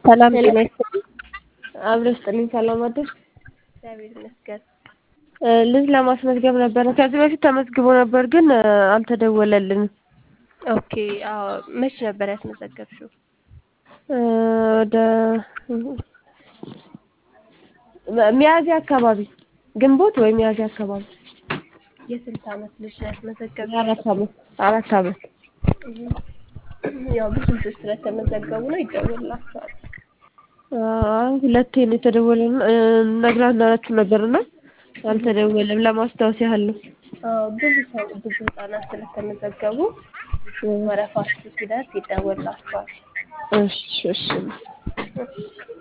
ሰላም ሄሎ ጤና ይስጥልኝ። አብሮ ስጥልኝ። ሰላም አደርሽ? እግዚአብሔር ይመስገን። እ ልጅ ለማስመዝገብ ነበረ። ከዚህ በፊት ተመዝግቦ ነበር ግን እ አልተደወለልንም። ኦኬ አዎ፣ መች ነበር ያስመዘገብሽው? እ ወደ ሚያዝያ አካባቢ ግንቦት ወይ ሚያዝያ አካባቢ የስንት ዓመት ልጅ ነው ያስመዘገብሽው? የአራት ዓመት አራት ዓመት እም፣ ያው ብዙ ልጆች ስለተመዘገቡ ነው ይደወልላቸዋል። አይ ሁለቴ ነው የተደወለልን እ ነግራናችሁ ነበርና አልተደወለም። ለማስታወስ ያህል ነው። አዎ ብዙ ሰው ብዙ ህጻናት ስለተመዘገቡ እ ወረፋችሁ ሲደርስ ይደወልላቸዋል። እሺ እሺ እሺ